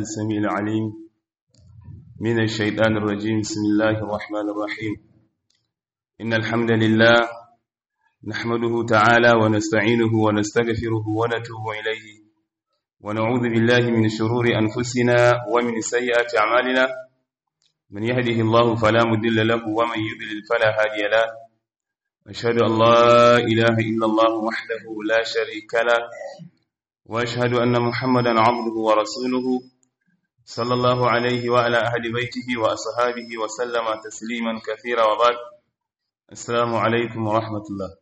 السميع العليم من الشيطان الرجيم بسم الله الرحمن الرحيم إن الحمد لله نحمده تعالى ونستعينه ونستغفره ونتوب إليه ونعوذ بالله من شرور أنفسنا ومن سيئات أعمالنا من يهده الله فلا مضل له ومن يضلل فلا هادي له أشهد أن لا إله إلا الله وحده لا شريك له وأشهد أن محمدا عبده ورسوله صلى الله عليه وعلى أهل بيته وأصحابه وسلم تسليما كثيرا وبعد السلام عليكم ورحمة الله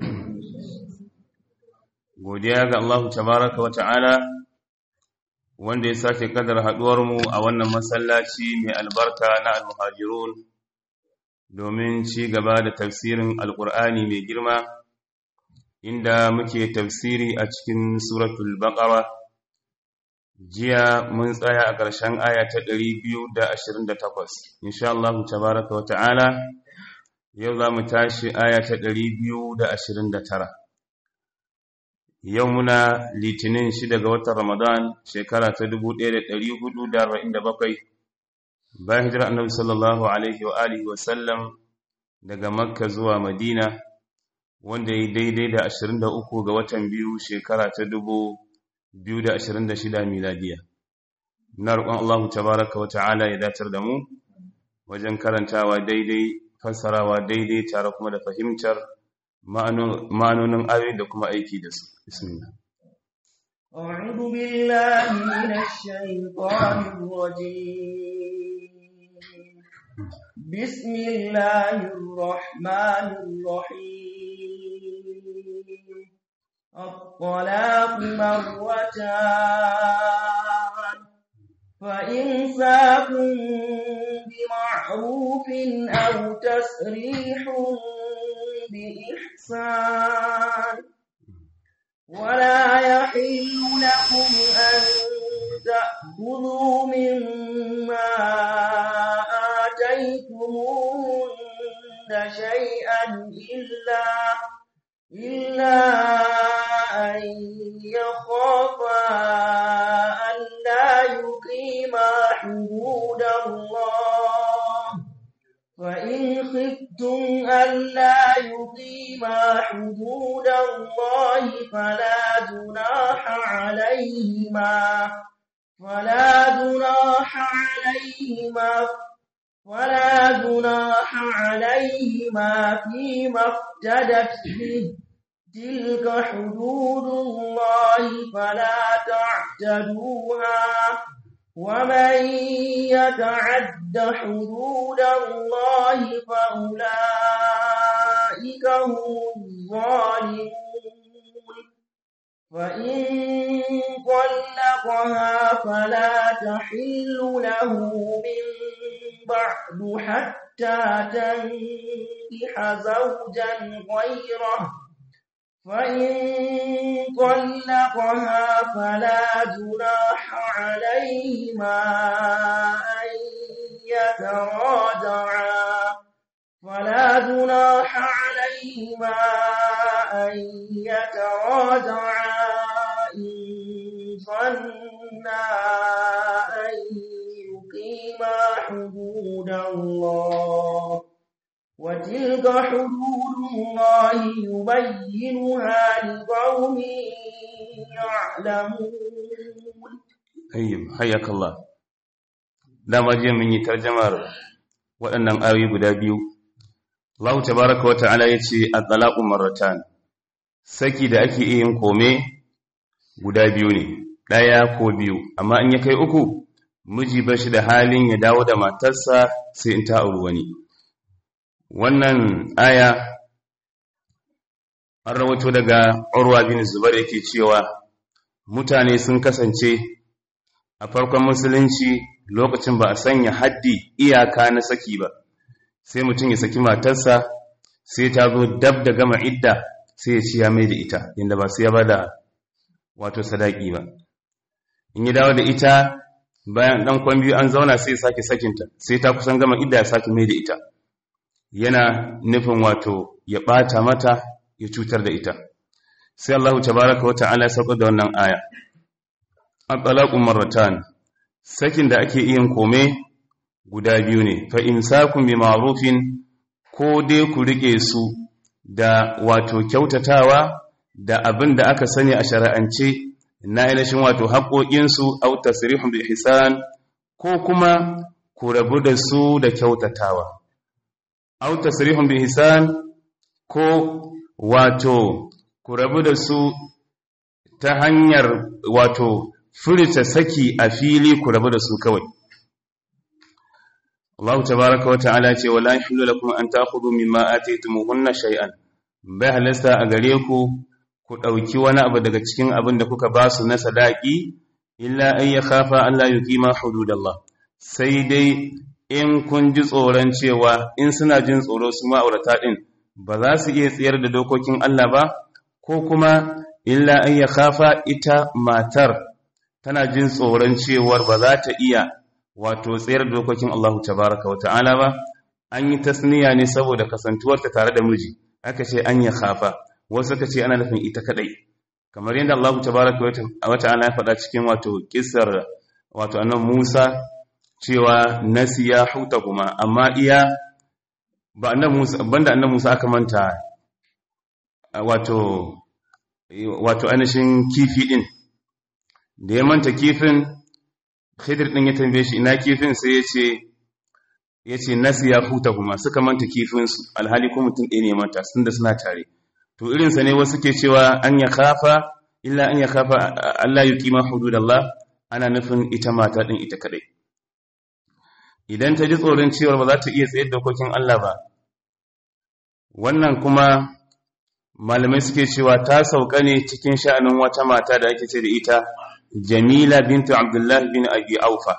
godiya ga Allah tabaraka wa ta'ala wanda ya sake kadar haduwarmu a wannan masallaci mai albarka na al-muhajirun domin ci gaba da tafsirin alkur'ani mai girma inda muke tafsiri a cikin suratul baqara jiya mun tsaya a ƙarshen aya ta 228 insha Allah tabaraka wa ta'ala yau za mu tashi aya ta 229 yau muna litinin shida ga watan ramadan shekara ta 1447 bayan hijira annabi sallallahu alaihi wa alihi wa sallam daga makka zuwa madina wanda ya daidai da 23 ga watan biyu shekara ta 2026 miladiya na roƙon Allah tabaraka wa ta'ala ya datar da mu wajen karantawa daidai fassarawa daidai tare kuma da fahimtar ma'anonin ayoyi da kuma aiki da su bismillah أعوذ بالله من الشيطان الرجيم بسم الله الرحمن الرحيم الطلاق مرتان فإمساك بمعروف أو تسريح بإحسان ولا يحل لكم أن تأخذوا مما آتيتموهن شيئا إلا إلا أن يخافا ألا يقيما حدود الله فإن خفتم ألا يقيما حدود الله فلا جناح عليهما فلا جناح عليهما ولا جناح عليهما فيما افتدت به تلك حدود الله فلا تعتدوها ومن يتعد حدود الله فأولئك هم الظالمون فإن طلقها فلا تحل له من بعد حتى تنكح زوجا غيره فإن طلقها فلا جناح عليهما أن يتراجعا فلا جناح عليهما أن يتراجعا إن ظنا أن يقيما حدود الله وتلك حدود الله يبينها لقوم يعلمون ayyub hayyaka Allah dama je mun yi tarjamar waɗannan ayoyi guda biyu Allah tabaaraka wata'ala yace at-talaqu marratan saki da ake yin kome guda biyu ne daya ko biyu amma in ya kai uku miji bashi da halin ya dawo da matarsa sai in ta auri wani wannan aya an rawato daga Urwa bin Zubair yake cewa mutane sun kasance a farkon musulunci lokacin ba a sanya haddi iyaka na saki ba sai mutum ya saki matarsa sai ta zo dab da gama idda sai ya ci ya mai da ita inda ba sai ya bada wato sadaki ba in ya dawo da ita bayan dan kwan biyu an zauna sai ya sake sakinta sai ta kusan gama idda ya sake mai da ita yana nufin wato ya ɓata mata ya cutar da ita sai Allah tabaraka wata'ala ya sauka da wannan aya at-talaqu marratan sakin da ake yin kome guda biyu ne fa imsakun bi ma'rufin ko dai ku rike su da wato kyautatawa da abin da aka sani a shari'ance na ainihin wato haƙoƙinsu au tasrihun bi ihsan ko kuma ku rabu da su da kyautatawa au tasrihun bi ihsan ko wato ku rabu da su ta hanyar wato furta saki a fili ku rabu da su kawai Allah tabaraka wa ta'ala ce wala yahillu lakum an ta'khudhu mimma ataytumuhunna shay'an bai halasta a gare ku ku dauki wani abu daga cikin abin da kuka ba su na sadaki illa ay yakhafa Allah yuqima hududallah sai dai in kun ji tsoron cewa in suna jin tsoro su ma'aurata din ba za su iya tsayar da dokokin Allah ba ko kuma illa an ya kafa ita matar tana jin tsoron cewar ba za ta iya wato tsayar da dokokin Allahu tabaraka wa ta'ala ba an yi tasniya ne saboda kasantuwarta tare da miji aka ce an ya kafa wasu ka ce ana nufin ita kadai kamar yadda Allahu tabaraka wa ta'ala ya faɗa cikin wato kissar wato annan Musa cewa nasiya huta kuma amma iya ba annan Musa banda annan Musa aka manta wato wato ainihin kifi din da ya manta kifin khidir din ya tambaye shi ina kifin sai ya ce ya ce nasiya huta kuma suka manta kifinsu alhali ko mutum ɗaya ne manta sun da suna tare to irinsa ne wasu ke cewa an ya kafa illa an ya kafa Allah yi kima hududallah ana nufin ita mata ɗin ita kaɗai idan ta ji tsoron cewar ba za ta iya tsayar dokokin Allah ba wannan kuma malamai suke cewa ta sauka ne cikin sha'anin wata mata da ake ce da ita jamila bintu abdullah bin abi aufa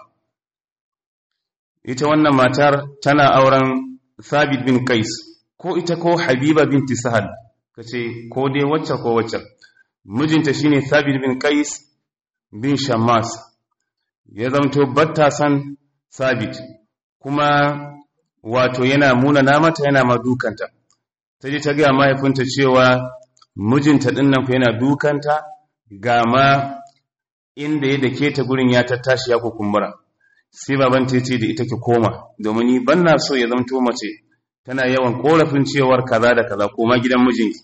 ita wannan matar tana auren thabit bin qais ko ita ko habiba binti sahal kace ko dai wacce ko wacce mijinta shine thabit bin qais bin shammas ya zamto batta san thabit kuma wato yana muna namata yana ma dukanta ta je ta gaya mahaifinta cewa mijinta ɗin nan yana dukanta ga ma inda ya dake ta gurin ya tattashi ya kukumbura sai baban ta ce da ita ki koma domin ni ban na so ya zamto mace tana yawan korafin cewar kaza da kaza koma gidan mijinki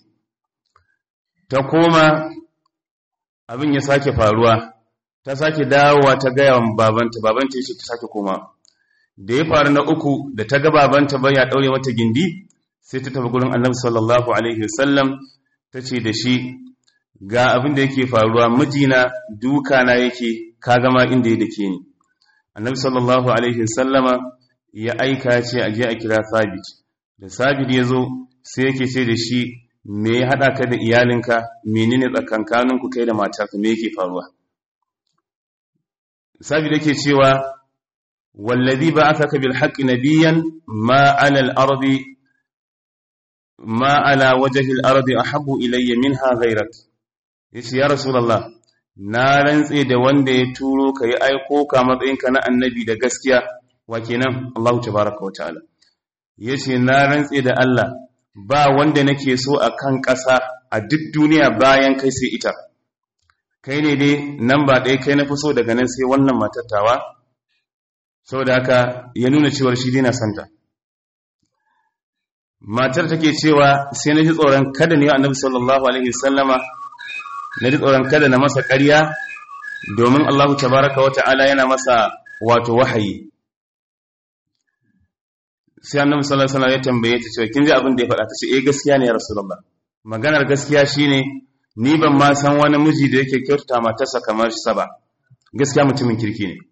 ta koma abin ya sake faruwa ta sake dawowa ta gaya wa babanta babanta ya ce ta sake koma da ya faru na uku da ta ga babanta bai ya daure mata gindi sai ta tafi gurin annabi sallallahu alaihi wasallam ta ce da shi ga abin da yake faruwa mijina duka na yake ka gama inda ya dake ni annabi sallallahu alaihi wasallama ya aika ce a je a kira sabit da sabit ya zo sai yake ce da shi me ya haɗa ka da iyalinka menene tsakankaninku kai da matarka me yake faruwa sabit yake cewa wallazi ba'athaka bil haqqi nabiyyan ma 'ala al-ardi ma 'ala wajhi al-ardi ahabbu ilayya minha ghayrak yace ya rasulullah na rantse da wanda ya turo ka yi aiko ka matsayinka na annabi da gaskiya wa kenan Allah tabaraka wa ta'ala yace na rantse da Allah ba wanda nake so a kan ƙasa a duk duniya bayan kai sai ita kai ne dai nan ba ɗaya kai na fi so daga nan sai wannan matattawa saboda haka ya nuna cewar shi dina santa matar take cewa sai na ji tsoron kada ne annabi sallallahu alaihi wasallama na ji tsoron kada na masa ƙarya domin Allah tabaraka wa ta'ala yana masa wato wahayi sai annabi sallallahu alaihi wasallam ya tambaye ta cewa kin ji abin da ya faɗa ta ce eh gaskiya ne ya rasulullah maganar gaskiya shine ni ban ma san wani miji da yake kyautata matarsa kamar sa ba gaskiya mutumin kirki ne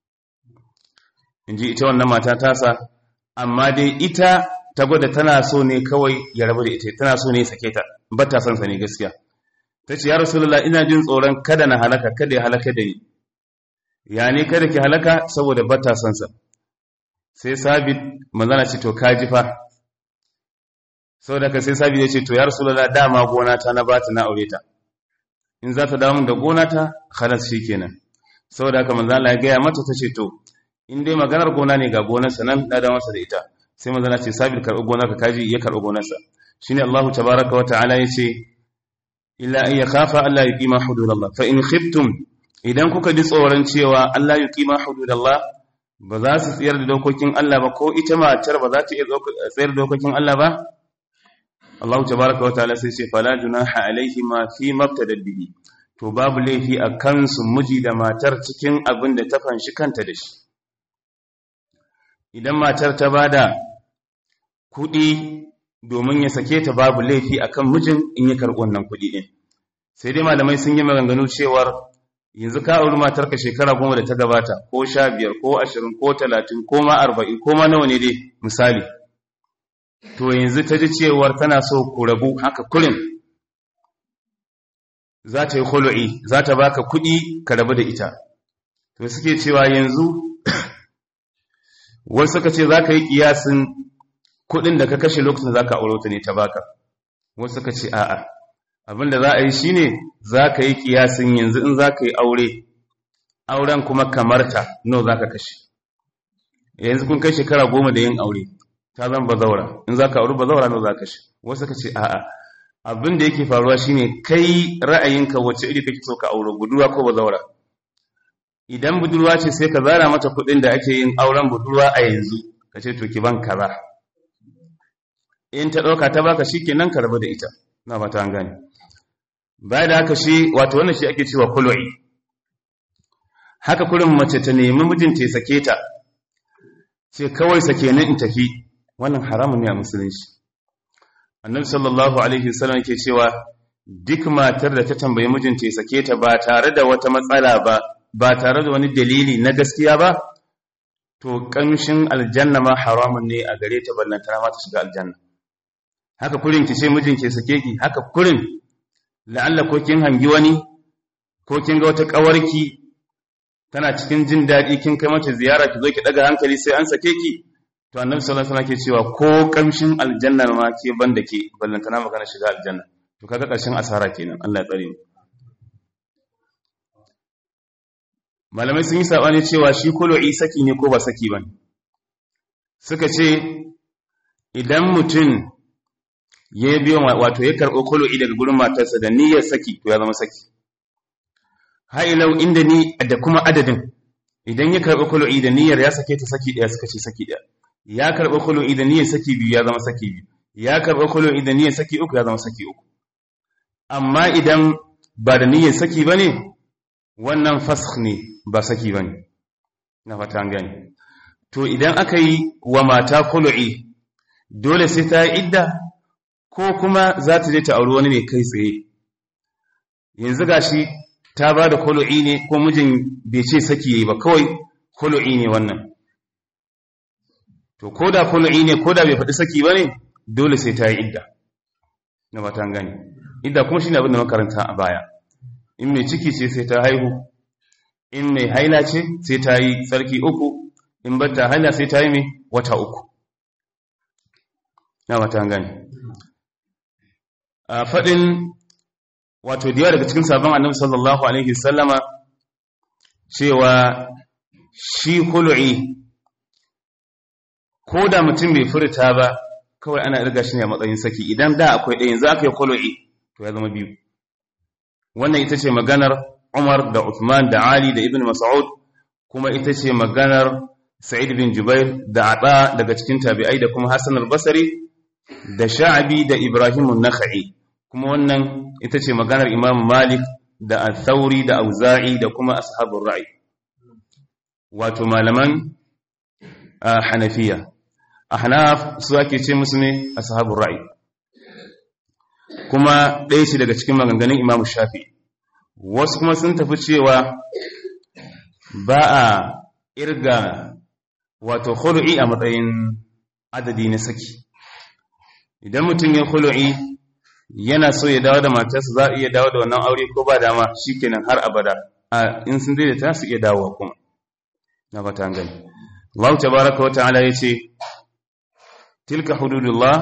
inji ita wannan mata tasa amma dai ita ta gwada tana so ne kawai ya rabu da ita tana so ne ya sake ta ba ta son sa ne gaskiya ta ce ya rasulullah ina jin tsoron kada na halaka kada ya halaka da ni ya ne kada ki halaka saboda ba ta son sa sai sabit manzana ce to kaji fa saboda ka sai sabit ya ce to ya rasulullah dama gona ta na bata na aure ta in za ta dawo da gona ta khalas shikenan saboda haka manzana ya gaya mata ta ce to in dai maganar gona ne ga gonar sa nan da masa da ita sai manzana ce sabit karɓi gonar ka kaji ya karɓi gonar sa shine Allahu tabaaraka wa ta'ala yace illa an yakhafa alla yuqima hududallah fa in khiftum idan kuka ji tsoron cewa Allah yuqima hududallah ba za su tsayar da dokokin Allah ba ko ita matar ba za ta iya tsayar da dokokin Allah ba Allah tabaraka wa ta'ala sai ce fala junaha alaihi ma fi mabtada bihi to babu laifi a kansu miji da matar cikin abin da ta fanshi kanta da shi idan matar ta bada kuɗi domin ya sake ta babu laifi akan mijin in ya karɓi wannan kuɗi ɗin sai dai malamai sun yi maganganu cewar yanzu ka auri matarka shekara goma da ta gabata ko sha biyar ko ashirin ko talatin ko ma arba'in ko ma nawa ne dai misali to yanzu ta ji cewar tana so ku rabu haka kurin za ta yi hulu'i za ta baka kuɗi ka rabu da ita to suke cewa yanzu wasu suka ce za ka yi ƙiyasin kuɗin da ka kashe lokacin za ka aure ta ne ta baka wasu suka ce a'a abinda za a yi shine za ka yi ƙiyasin yanzu in za ka yi aure auren kuma kamarta no za ka kashe yanzu kun kai shekara goma da yin aure ta zan bazaura in za ka auri bazaura no za ka kashe wasu suka ce a'a abin da yake faruwa shine kai ra'ayinka wacce iri kake so ka aure budurwa ko bazaura idan budurwa ce sai ka zara mata kuɗin da ake yin auren budurwa a yanzu ka ce to ki ban kaza in ta ɗauka ta baka shi kenan ka rabu da ita na fata an gane baya da haka shi wato wannan shi ake cewa kulwa'i haka kurin mace ta nemi mijinta ya sake ta ce kawai sake ni in tafi wannan haramun ne a musulunci annabi sallallahu alaihi wasallam ke cewa duk matar da ta tambayi mijinta ya sake ta ba tare da wata matsala ba ba tare da wani dalili na gaskiya ba to kamshin aljanna ma haramun ne a gare ta ballantana ma ta shiga aljanna haka kurin ki ce mijin ke sake ki haka kurin la'alla ko kin hangi wani ko kin ga wata kawarki tana cikin jin daɗi kin kai mata ziyara ki zo ki daga hankali sai an sake ki to annabi sallallahu alaihi wasallam ke cewa ko kamshin aljanna ma ke banda ke ballantana magana shiga aljanna to kaga ƙarshen asara kenan Allah ya tsare mu malamai sun yi sabani cewa shi kulu'i saki ne ko ba saki bane suka ce idan mutum ya biyo wato ya karɓo kulu'i daga gurin matarsa da niyyar saki to ya zama saki hailau inda ni da kuma adadin idan ya karɓi kulu'i da niyyar ya sake ta saki ɗaya suka ce saki ɗaya ya karɓi kulu'i da niyyar saki biyu ya zama saki biyu ya karɓi kulu'i da niyyar saki uku ya zama saki uku amma idan ba da niyyar saki ba ne wannan fasakh ne ba saki ba ne na fata gani to idan aka yi wa mata kulu'i dole sai ta yi idda ko kuma za ta je ta auri wani ne kai tsaye yanzu gashi ta ba da kulu'i ne ko mijin bai ce saki yayi ba kawai kulu'i ne wannan to ko da kulu'i ne ko da bai faɗi saki ba ne dole sai ta yi idda na fata gani idda kuma shine abin da makaranta a baya in mai ciki ce sai ta haihu in mai haila ce sai ta yi tsarki uku in bata haila sai ta yi mai wata uku na fata gani a faɗin wato da yawa daga cikin sabon annabi sallallahu alaihi sallama cewa shi kulu'i ko da mutum bai furta ba kawai ana irga shi ne a matsayin saki idan da akwai ɗaya yanzu aka yi kulu'i to ya zama biyu wannan ita ce maganar umar da uthman da ali da ibn mas'ud kuma ita ce maganar sa'id bin jubair da ata daga cikin tabi'ai da kuma hassan al-basri da sha'abi da ibrahim an-nakhai kuma wannan ita ce maganar imam malik da al-thawri da auza'i da kuma ashabul ra'i wato malaman hanafiya ahnaf su ake ce musu ne ashabul ra'i kuma ɗaya ce daga cikin maganganun imam shafi wasu kuma sun tafi cewa ba a irga wato khulu'i a matsayin adadi na saki idan mutum ya khulu'i yana so ya dawo da matarsa za a iya dawo da wannan aure ko ba dama shikenan har abada a in sun daidaita su iya dawowa kuma na fata gani Allah tabaraka wa ta'ala yace tilka hududullah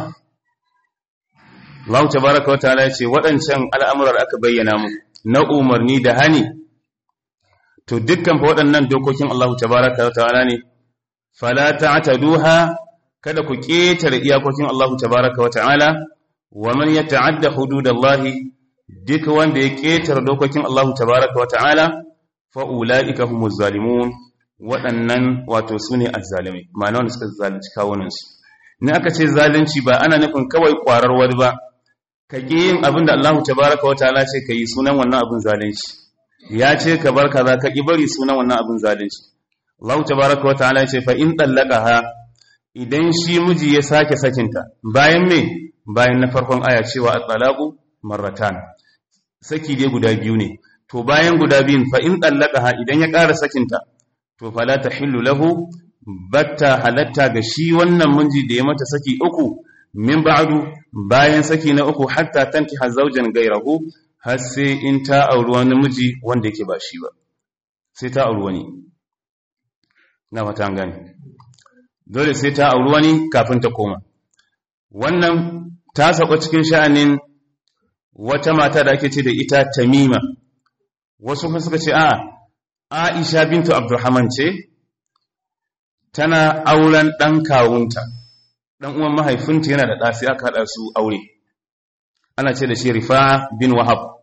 Allah tabaraka wa ta'ala yace waɗancan al'amuran aka bayyana mu na umarni da hani to dukkan fa waɗannan dokokin Allah tabaraka wa ta'ala ne fala ta'taduha kada ku ketare iyakokin Allah tabaraka wa ta'ala wa man yata'adda hududallahi duk wanda ya ketare dokokin Allah tabaraka wa ta'ala fa ulaika humuz zalimun waɗannan wato sune azzalimai ma'ana wanda suka zalunci kawunansu ni aka ce zalunci ba ana nufin kawai kwarar wani ba ka ƙi yin abin da Allah tabaraka wa ta'ala ce ka yi sunan wannan abin zalunci ya ce ka bar kaza ka ƙi bari sunan wannan abin zalunci Allah tabaraka wa ta'ala ce fa in ha idan shi miji ya sake sakinta bayan me bayan na farkon aya cewa at-talaqu marratan saki dai guda biyu ne to bayan guda biyun fa in ha idan ya ƙara sakinta to fala tahillu lahu batta halatta ga shi wannan miji da ya mata saki uku min ba'du bayan saki na uku hatta tankiha zawjan gairahu har sai in ta auri wani miji wanda yake ba shi ba sai ta auri wani na fata gani dole sai ta auri wani kafin ta koma wannan ta sako cikin sha'anin wata mata da ake ce da ita tamima wasu kuma suka ce a aisha bintu abdurrahman ce tana auren ɗan kawunta ɗan uwan mahaifinta yana da ɗasi aka haɗa su aure ana ce da shi rifa'a bin wahab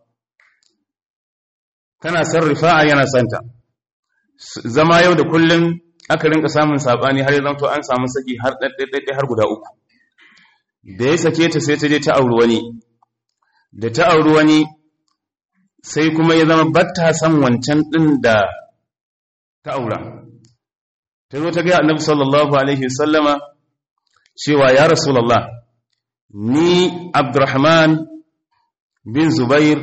tana san rifa'a yana santa zama yau da kullum aka rinka samun saɓani har yanzu an samu saki har ɗaiɗaiɗaiɗai har guda uku da ya sake ta sai ta je ta auri wani da ta auri wani sai kuma ya zama batta san wancan ɗin da ta aura ta zo ta gaya annabi sallallahu alaihi sallama cewa ya rasulallah ni abdurrahman bin zubair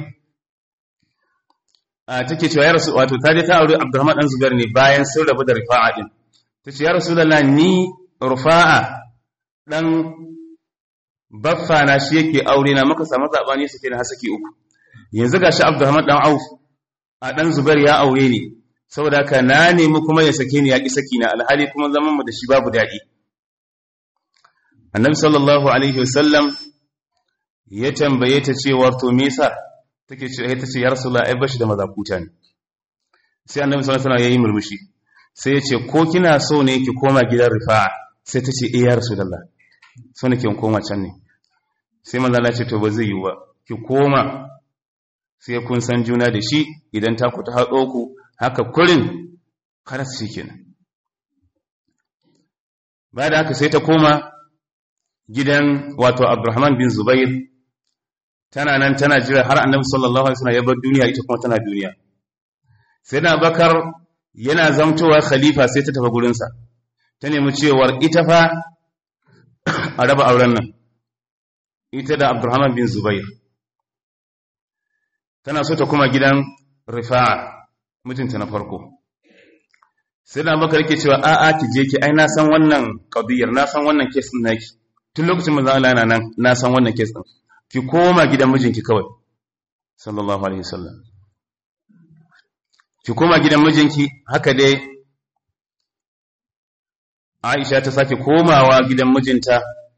a take cewa ya rasu wato ta je ta aure abdurrahman dan zubair ne bayan sun rabu da rifa'a din ta ce ya rasulallah ni rufa'a dan baffa na shi yake aure na maka samu zabani suke na hasaki uku yanzu gashi abdurrahman dan auf a dan zubair ya aure ne saboda haka na nemi kuma ya sake ni ya ƙi saki na alhali kuma zaman mu da shi babu daɗi annabi sallallahu alaihi wasallam ya tambaye ta cewa to me yasa take ce ta ce ya rasulullah ai bashi da mazakuta ne sai annabi sallallahu alaihi wasallam yayi murmushi sai ya ce ko kina so ne ki koma gidan rifa'a sai ta ce eh ya rasulullah so nake in koma can ne sai manzo Allah ya ce to ba zai yi ba ki koma sai kun san juna da shi idan ta ku ta haɗo ku haka kurin karas shi kenan bayan da haka sai ta koma gidan wato abdurrahman bin zubair tana nan tana jira har annabi sallallahu alaihi wasallam ya bar duniya ita kuma tana duniya sai na bakar yana zamtowa khalifa sai ta tafi gurinsa ta nemi cewar ita fa a raba auren nan ita da abdurrahman bin zubair tana so ta kuma gidan rifa'a mijinta na farko sai da bakar yake cewa a'a ki je ki ai na san wannan qadiyar na san wannan case din naki tun lokacin manzo Allah yana nan na san wannan case din ki koma gidan mijinki kawai sallallahu alaihi wasallam ki koma gidan mijinki haka dai Aisha ta sake komawa gidan mijinta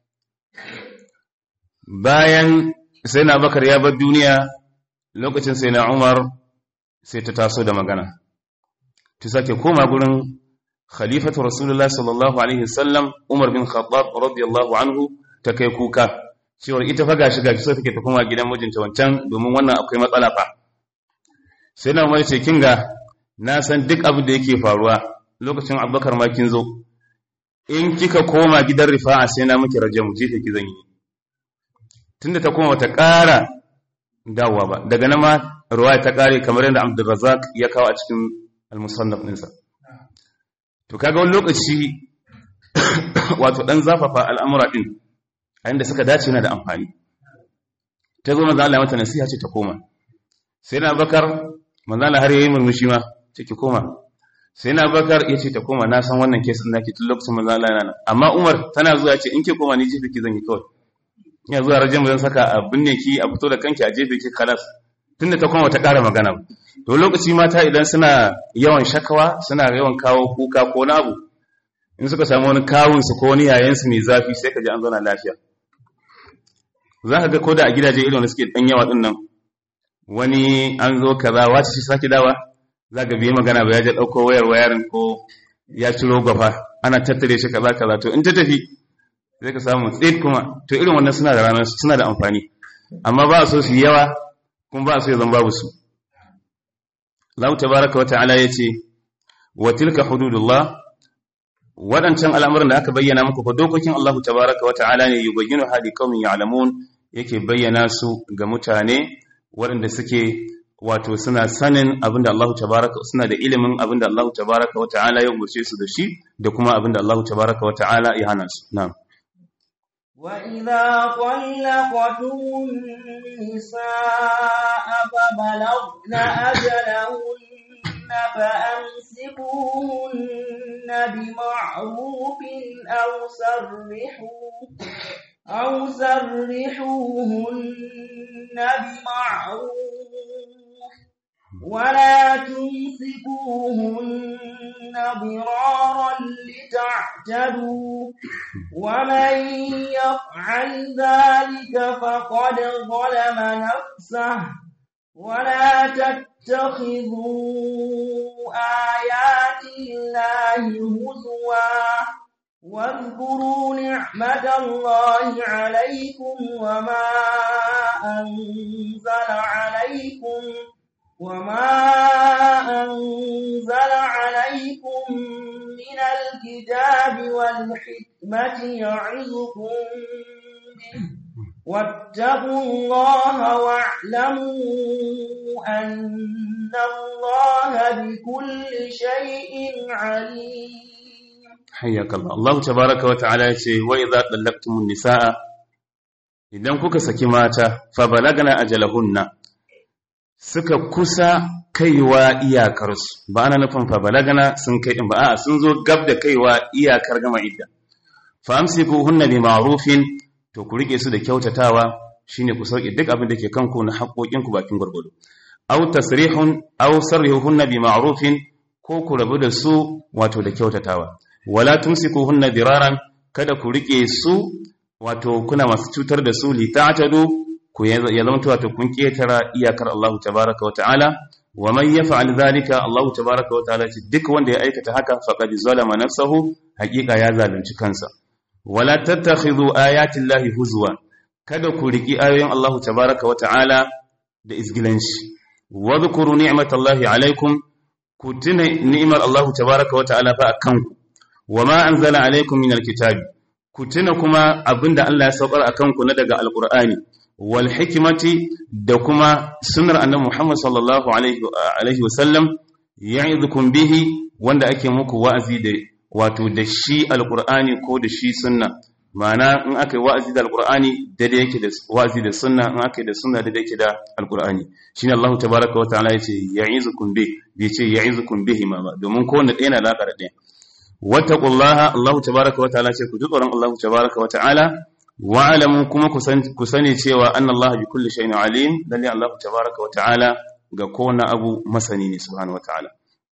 bayan sai na bakar ya bar duniya lokacin sai na Umar sai ta taso da magana ta sake koma gurin khalifatu rasulullah sallallahu alaihi wasallam Umar bin Khattab radiyallahu anhu ta kai kuka cewar ita fa gashi gashi so take ta koma gidan mijinta wancan domin wannan akwai matsala fa sai na Umar ce kinga na san duk abin da yake faruwa lokacin Abubakar ma kin zo in kika koma gidan rifa'a sai na miki rajamu jefe ki zan yi tunda ta koma ta ƙara dawowa ba daga nan ma ruwaya ta kare kamar yadda Abdulrazzaq ya kawo a cikin al-musannaf ɗinsa to kaga wani lokaci wato dan zafafa al'amura din a inda suka dace yana da amfani ta zo manzo Allah mata nasiha ce ta koma sai na bakar manzo Allah har yayi murmushi ma ce ki koma sai na bakar yace ta koma na san wannan case din nake tun lokacin manzo Allah yana nan amma Umar tana zuwa ce in ke koma ni jifi ki zan yi kawai ina zuwa rajin zan saka a binne ki a fito da kanki a jefe ki kalas tunda ta koma ta ƙara magana to lokaci mata idan suna yawan shakawa suna yawan kawo kuka ko na abu in suka samu wani kawunsu ko wani yayansu mai zafi sai ka ji an zauna lafiya za ka ga ko da a gidaje irin da suke ɗan yawa ɗin nan wani an zo kaza wace shi sake dawa za ka biye magana ba ya je ɗauko wayar wayarin ko ya ciro gwafa ana tattare shi kaza kaza to in ta tafi zai ka samu tsit kuma to irin wannan suna da ranar suna da amfani amma ba a so su yawa kuma ba a so ya zama babu su Allah tabaraka wa ta'ala yace wa tilka hududullah wadancan al'amuran da aka bayyana muku fa dokokin Allah tabaraka wa ta'ala ne yubayyinu hadi qaumin ya'lamun yake bayyana su ga mutane waɗanda suke wato suna sanin abinda Allah tabaraka suna da ilimin abinda Allah tabaraka wa ta'ala ya umurce su da shi da kuma abinda Allah tabaraka wa ta'ala ya hana su na'am وإذا طلقتم النساء فبلغن أجلهن فأمسكوهن بمعروف أو سرحوا أو سرحوهن بمعروف ولا تمسكوهن ضرارا لتعتدوا ومن يفعل ذلك فقد ظلم نفسه ولا تتخذوا آيات الله هزوا واذكروا نعمة الله عليكم وما أنزل عليكم وما أنزل عليكم من الكتاب والحكمة يعظكم به واتقوا الله واعلموا أن الله بكل شيء عليم حياك الله الله تبارك وتعالى يقول وإذا طلقتم النساء idan kuka saki mata fa balagna ajalahunna suka kusa kaiwa iyakarsu ba ana nufin fa balagna sun kai din ba a'a sun zo gab da kaiwa iyakar gama idda fa amsikuhunna bi ma'rufin to ku rike su da kyautatawa shine ku sauke duk abin da ke kanku na haƙoƙin ku bakin gurgudu aw tasrihun aw sarrihuhunna bi ma'rufin ko ku rabu da su wato da kyautatawa wala tumsikuhunna diraran kada ku rike su wato kuna masu cutar da su li ta'tadu ku ya zama wato kun ketara iyakar Allah tabaaraka wa ta'ala wa man yaf'al dhalika Allah tabaaraka wa ta'ala duk wanda ya aikata haka faqad zalama nafsahu haqiqa ya zalunci kansa wala tattakhidhu ayati llahi huzwa kada ku riki ayoyin Allah tabaaraka wa ta'ala da izgilanci wa dhkuru ni'matallahi alaikum ku tuna ni'mar Allah tabaaraka wa ta'ala fa akanku wa ma anzala alaikum min alkitabi ku tuna kuma abinda Allah ya saukar akan ku na daga alqur'ani wal hikmati da kuma sunnar annabi Muhammad sallallahu alaihi alaihi wasallam ya'idukum bihi wanda ake muku wa'azi da wato da shi alqur'ani ko da shi sunna ma'ana in aka yi wa'azi da alqur'ani daidai yake da wa'azi da sunna in aka yi da sunna daidai yake da alqur'ani shine Allah tabaaraka wa ta'ala yace ya'izukum bi bai ce ya'izukum bihi ma ba domin kowanne ɗaya na da alaka da ɗaya wattaqullaha Allah tabaaraka wa ta'ala ce ku ji tsoron Allah tabaaraka wa ta'ala wa alamu kuma ku sani cewa anna Allah bi kulli shay'in alim lalle Allah tabaaraka wa ta'ala ga kowane abu masani ne subhanahu wa ta'ala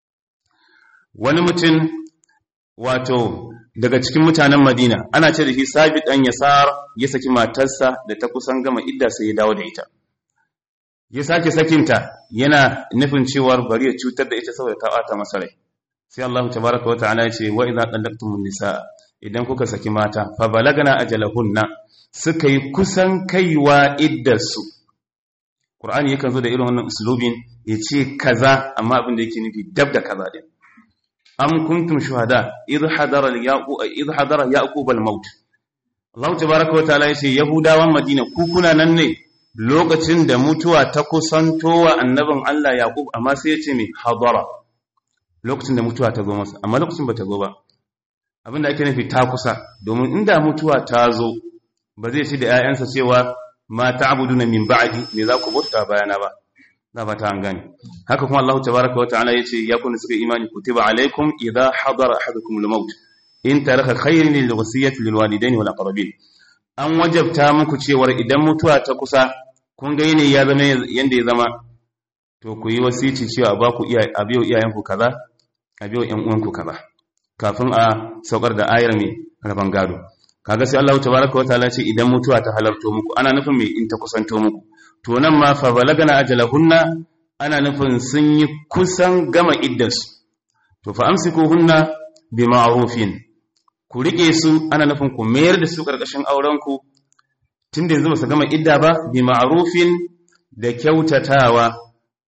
wani mutum wato daga cikin mutanen Madina ana ce da shi Sabit dan Yasar ya saki matarsa da ta kusan gama idda sai ya dawo da ita ya sake sakinta yana nufin cewa bari ya cutar da ita saboda ta bata masa rai sai Allah tabaraka wa ta'ala ya ce wa idza talaqtumun nisaa idan kuka saki mata fa balagna ajalahunna suka yi kusan kaiwa iddarsu Qur'ani yakan zo da irin wannan uslubin ya ce kaza amma abin da yake nufi dab da kaza din am kuntum shuhada idh hadara al-yaqub idh hadara yaqub al-maut Allah tabaaraka wa ta'ala yace yahudawan madina ku kuna nan ne lokacin da mutuwa ta kusantowa annabin Allah yaqub amma sai yace me hadara lokacin da mutuwa ta zo masa amma lokacin ba ta zo ba abinda ake nufi ta kusa domin inda mutuwa ta zo ba zai ce da 'ya'yansa cewa ma ta'buduna min ba'di me za ku bauta bayana ba na fata an gane haka kuma Allah tabaaraka wa ta'ala yace ya kunna suka imani kutiba alaikum idha hadara ahadukum al-maut in taraka khayran lil wasiyati lil walidaini wal aqrabin an wajabta muku cewa idan mutuwa ta kusa kun ga yene ya zama yanda ya zama to ku yi wasici cewa ba ku iya abiyo iyayenku kaza abiyo ƴan uwanku kaza kafin a saukar da ayar mai raban gado kaga sai Allah tabaaraka wa ta'ala ce idan mutuwa ta halarto muku ana nufin me in ta kusanto muku to nan ma fa balagana ajalahunna ana nufin sun yi kusan gama iddarsu to fa amsikuhunna bi ma'rufin ku rike su ana nufin ku mayar da su karkashin auren ku tunda yanzu ba su gama idda ba bi ma'rufin da kyautatawa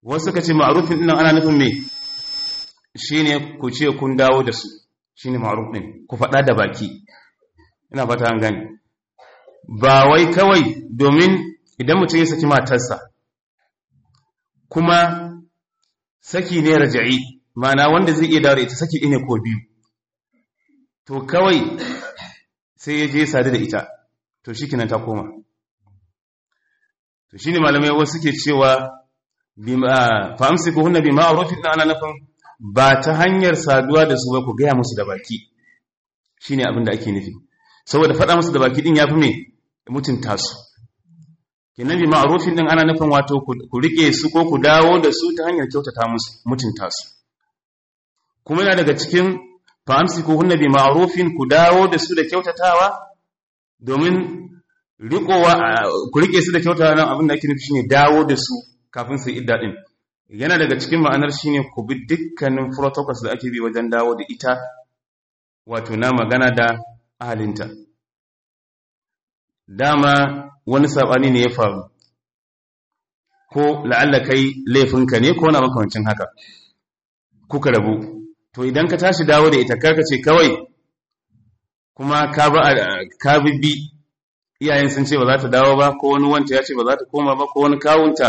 wasu ka ce ma'arufin ɗin ana nufin me shine ku ce kun dawo da su shine ma'aruf ɗin ku faɗa da baki ina fata an gani ba wai kawai domin idan mutum ya saki matarsa kuma saki ne raja'i ma'ana wanda zai iya dawo da ita saki ne ko biyu to kawai sai ya je sadu da ita to shi kinan ta koma to shine malamai wasu suke cewa fa amsiku hunna bi ma'rufin ana nafin ba ta hanyar saduwa da su ba ku gaya musu da baki shine abin da ake nufi saboda faɗa musu da baki din yafi me mutunta su kenan bi ma'rufin din ana nufin wato ku rike su ko ku dawo da su ta hanyar kyautata musu mutunta su kuma yana daga cikin fa amsiku hunna bi ma'rufin ku dawo da su da kyautatawa domin rikowa ku rike su da kyautatawa nan abin da ake nufi shine dawo da su kafin su idda din yana daga cikin ma'anar shine ku bi dukkanin protocols da ake bi wajen dawo da ita wato na magana da ahalinta dama wani sabani ne ya faru ko la'alla kai laifinka ne ko na makamancin haka kuka rabu to idan ka tashi dawo da ita karka ce kawai kuma ka ba ka bi iyayen sun ce ba za ta dawo ba ko wani wanta ya ce ba za ta koma ba ko wani kawunta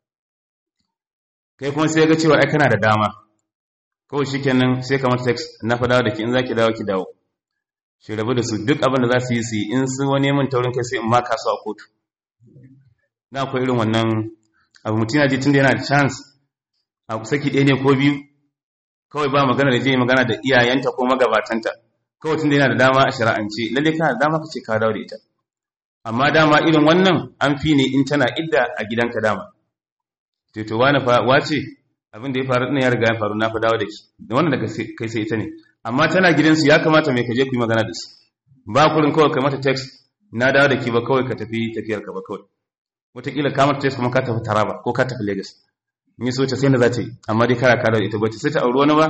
kai kuma sai ga cewa ai kana da dama kawai shikenan sai kamar text na fa dawo da ki in zaki dawo ki dawo shi rabu da su duk abin da za su yi su yi in sun wani min taurin kai sai in ma kasu a kotu na akwai irin wannan abu mutum ya ji tun da yana da chance a saki ɗaya ne ko biyu kawai ba magana da je magana da iyayenta ko magabatanta kawai tun da yana da dama a shari'ance lalle kana da dama ka ce ka dawo da ita amma dama irin wannan an fi ne in tana idda a gidanka dama to to wani fa wace abin da ya faru din ya riga ya faru na fa dawo da ki da wannan daga kai sai ita ne amma tana gidansu ya kamata mai kaje ku yi magana da su ba kurin kawai kai mata text na dawo da ki ba kawai ka tafi tafiyar ka ba kawai wataƙila ka mata text kuma ka tafi taraba ko ka tafi lagos in yi so ta sai da za ta yi amma dai kara ka da ita ba ta sai ta auri wani ba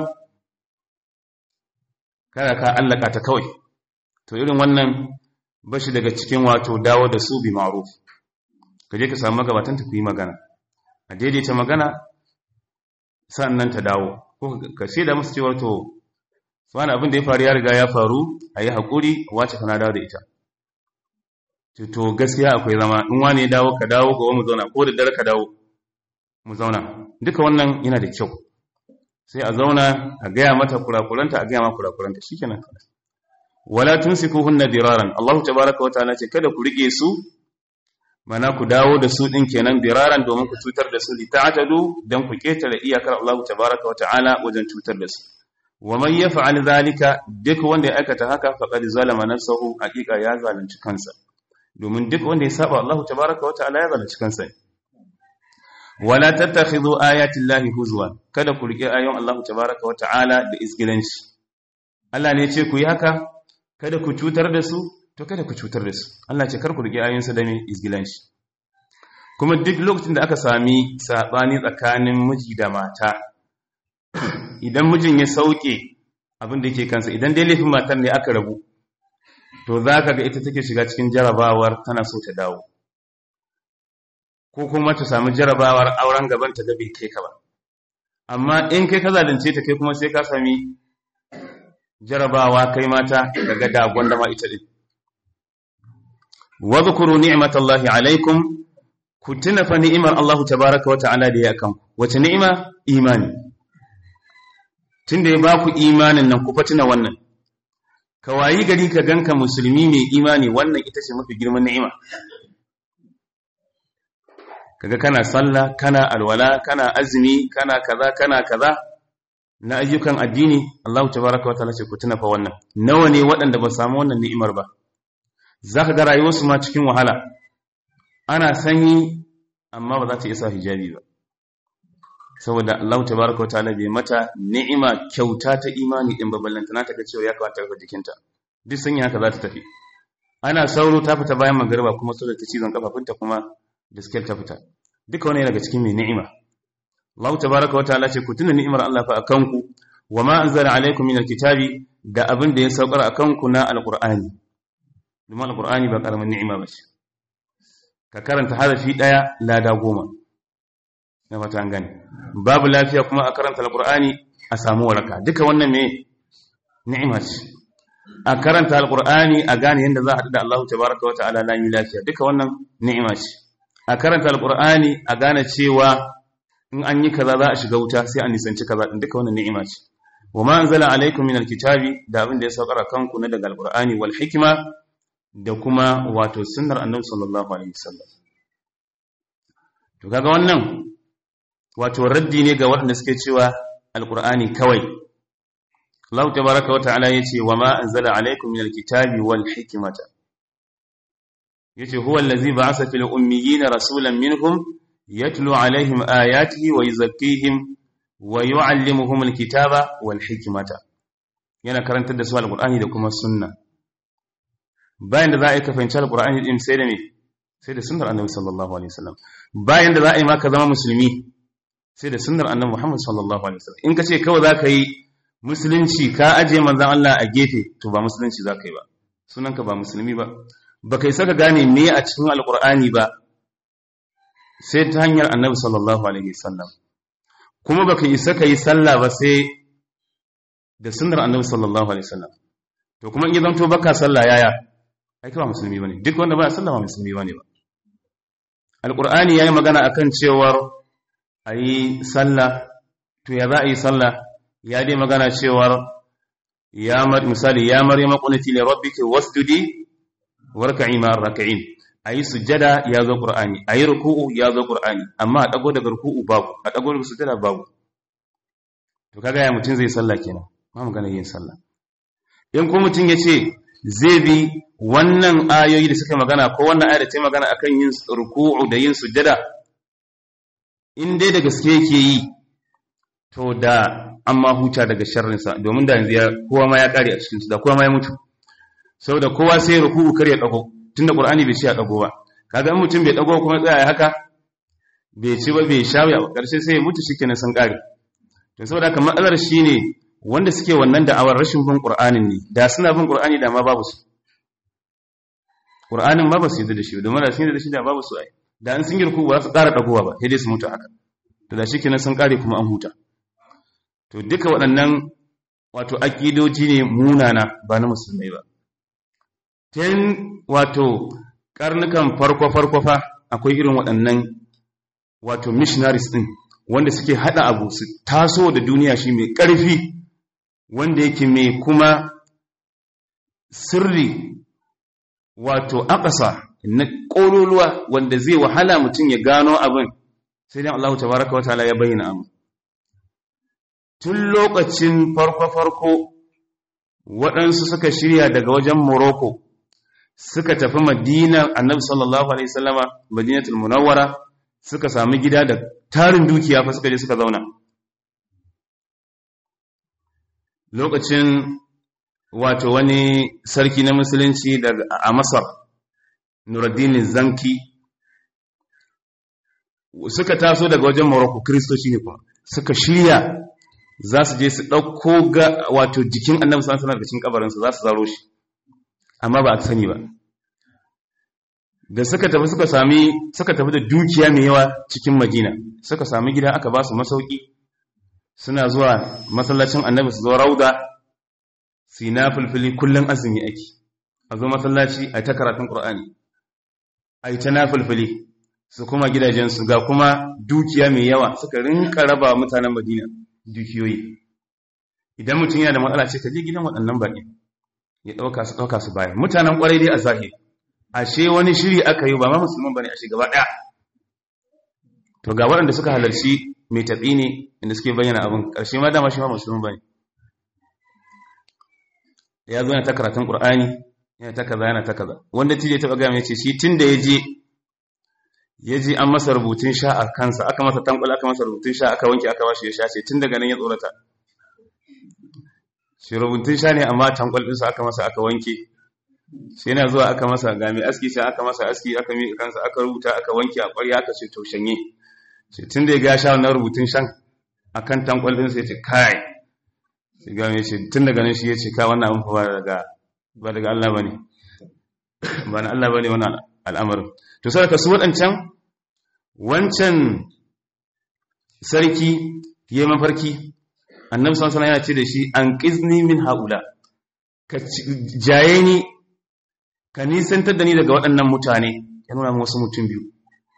kara ka allaka ta kawai to irin wannan ba shi daga cikin wato dawo da su bi ma'ruf ka je ka samu magabatan ta ku yi magana a daidaita magana sannan ta dawo ko ka ce da musu cewa to wani abin da ya faru ya riga ya faru a yi haƙuri wace kana dawo da ita to gaskiya akwai zama in wani ya dawo ka dawo ga mu zauna ko da dare ka dawo mu zauna duka wannan yana da kyau sai a zauna a gaya mata kurakuranta a gaya ma kurakuranta shikenan wala hunna diraran Allah tabaaraka wa ta'ala ce kada ku rike su mana ku dawo da su din kenan diraran domin ku cutar da su li ta'tadu dan ku ketare iyakar Allah tabaaraka wa ta'ala wajen cutar da su wa man yaf'al zalika duk wanda ya aikata haka faqad zalama nafsahu haqiqa ya zalunci kansa domin duk wanda ya saba Allah tabaaraka wa ta'ala ya zalunci kansa wala tattakhidhu ayati llahi huzwan kada ku rike ayoyin Allah tabaaraka wa ta'ala da isgilanci Allah ne ya ce ku yi haka kada ku cutar da su to kada ku cutar da su Allah ce kar ku rike ayoyinsa da me isgilanci kuma duk lokacin da aka sami sabani tsakanin miji da mata idan mijin ya sauke abin da yake kansa idan dai laifin matar ne aka rabu to za ka ga ita take shiga cikin jarabawar tana so ta dawo ko kuma ta samu jarabawar auren gaban ta bai kai ka ba amma in kai ka zalunce ta kai kuma sai ka sami jarabawa kai mata daga dagon da ma ita din wa zkuru ni'matallahi alaikum ku tuna fa ni'imar Allah tabaaraka wa ta'ala da ya kan wace ni'ima imani tunda ya baku imanin nan ku fa tuna wannan ka wayi gari ka ganka musulmi mai imani wannan ita ce mafi girman ni'ima kaga kana sallah kana alwala kana azumi kana kaza kana kaza na ayyukan addini Allah tabaaraka wa ta'ala ce ku tuna fa wannan nawa ne waɗanda ba samu wannan ni'imar ba zaka ga rayuwarsu ma cikin wahala ana sanyi amma ba za ta isa hijabi ba saboda Allah tabaaraka wa ta'ala bai mata ni'ima kyauta ta imani din ba ballantana ta ga cewa ya kamata ta jikinta duk sanyi haka za ta tafi ana sauro ta fita bayan magariba kuma saboda ta cizon kafafunta kuma da skill ta fita duka wani daga cikin mai ni'ima Allah tabaaraka wa ta'ala ce ku tuna ni'imar Allah fa akan ku wa ma anzala alaikum min alkitabi da abin da ya saukar akan ku na alqur'ani domin alqur'ani ba karamin ni'ima ba ce ka karanta harafi daya lada goma na fata an gane babu lafiya kuma a karanta alqur'ani a samu waraka duka wannan me ni'ima ce a karanta alqur'ani a gane yadda za a haɗu da Allah tabaraka wa ta'ala lami lafiya duka wannan ni'ima ce a karanta alqur'ani a gane cewa in an yi kaza za a shiga wuta sai a nisanci kaza din duka wannan ni'ima ce wa ma anzala alaikum min alkitabi da abin da ya saukar kanku na daga alqur'ani wal hikma da kuma wato sunnar annabi sallallahu alaihi wasallam to kaga wannan wato raddi ne ga waɗanda suke cewa alqur'ani kawai Allah tabaaraka wa ta'ala yace wa ma anzala alaikum min alkitabi wal hikmata yace huwa allazi ba'atha fil ummiyina rasulan minhum يتلو عليهم آياته ويزكيهم ويعلمهم الكتاب والحكمة yana karantar da su alqur'ani da kuma sunna bayan da za a yi ka fahimci alqur'ani din sai da me sai da sunnar annabi sallallahu alaihi wasallam bayan da za a yi maka zama musulmi sai da sunnar annabi Muhammad sallallahu alaihi wasallam in ka ce kawai za ka yi musulunci ka aje manzon Allah a gefe to ba musulunci za ka yi ba sunanka ba musulmi ba ba kai saka gane me a cikin alqur'ani ba sai ta hanyar annabi sallallahu alaihi wasallam kuma baka isa kai sallah ba sai da sunnar annabi sallallahu alaihi wasallam to kuma in ya zanto baka sallah yaya ai ba musulmi bane duk wanda ba sallah ba musulmi bane ba alqur'ani yayi magana akan cewar ayi sallah to ya za a yi sallah ya dai magana cewar ya mar misali ya maryama qunati li rabbiki wasjudi warka'i ma'ar rak'in a yi sujjada ya zo ƙur'ani a yi ruku'u ya zo ƙur'ani amma a ɗago daga ruku'u babu a ɗago daga sujjada babu to kaga ya mutum zai sallah kenan ba magana yin sallah in ko mutum ya ce zai bi wannan ayoyi da suka magana ko wannan ayar da ta magana akan yin ruku'u da yin sujjada in dai da gaske yake yi to da amma huta daga sharrinsa domin da yanzu ya kowa ma ya kare a cikin su da kowa ma ya mutu saboda kowa sai ruku'u kar ya ɗago tunda qur'ani bai ce a dago ba kaga in mutum bai dago kuma tsaya haka bai ci ba bai shawo a karshe sai ya mutu shikenan sun kare to saboda haka matsalar shine wanda suke wannan da'awar rashin bin qur'anin ne da suna bin qur'ani da ma babu su qur'anin ma ba su yi da shi domin da sun yi da shi da babu su ai da an sun girku ba su ƙara dagowa ba sai dai su mutu haka to da shikenan sun kare kuma an huta to duka waɗannan wato akidoji ne munana ba na musulmai ba tun wato karnukan farko-farko fa akwai irin waɗannan wato missionaries ɗin wanda suke haɗa abu su taso da duniya shi mai ƙarfi wanda yake mai kuma sirri wato akasa na ƙololuwa wanda zai wahala mutum ya gano abin sai dan Allah tabaraka wa ta'ala ya bayyana abu tun lokacin farko-farko waɗansu suka shirya daga wajen Morocco suka tafi madina annabi sallallahu alaihi wasallama madinatul munawwara suka sami gida da tarin dukiya fa suka je suka zauna lokacin wato wani sarki na musulunci daga a masar nuruddin zanki suka taso daga wajen morocco kristoci ne kuma suka shirya za su je su ɗauko ga wato jikin annabi sallallahu alaihi wasallam da cikin kabarinsa za su zaro shi amma ba a sani ba da suka tafi suka sami suka tafi da dukiya mai yawa cikin madina suka sami gida aka ba su masauki suna zuwa masallacin annabi su zo rauda su yi nafilfili kullum azumi ake a zo masallaci a ta karatun ƙur'ani a yi ta nafilfili su kuma gidajensu ga kuma dukiya mai yawa suka rinka raba mutanen madina dukiyoyi idan mutum yana da matsala ce ka je gidan waɗannan baƙi ya ɗauka su ɗauka su baya mutanen ƙwarai dai a zahiri ashe wani shiri aka yi ba ma musulman bane ashe gaba ɗaya to ga waɗanda suka halarci mai taɓi ne inda suke bayyana abin ƙarshe ma dama shi ma musulman bane ya zo yana ta karatun ƙur'ani yana ta kaza yana ta kaza wanda tije taɓa gaya mai ce shi tun da ya je ya ji an masa rubutun sha a kansa aka masa tankwal aka masa rubutun sha aka wanke aka bashi ya sha ce tun daga nan ya tsorata shi rubutun sha ne amma tankwal ɗinsa aka masa aka wanke shi yana zuwa aka masa ga mai aski sai aka masa aski aka miƙa kansa aka rubuta aka wanke a ƙwarya aka ce to shanye ce tun da ya ga sha wannan rubutun shan akan tankwal ɗinsa ya ce kai sai ga mai ce tun daga nan shi ya ce ka wannan abin ba daga ba daga Allah bane ba na Allah bane wannan al'amarin to sai ka su waɗancan wancan sarki ya yi mafarki annabi sallallahu alaihi yana ce da shi an qizni min haula ka jaye ni ka nisantar da ni daga waɗannan mutane ya nuna wasu mutum biyu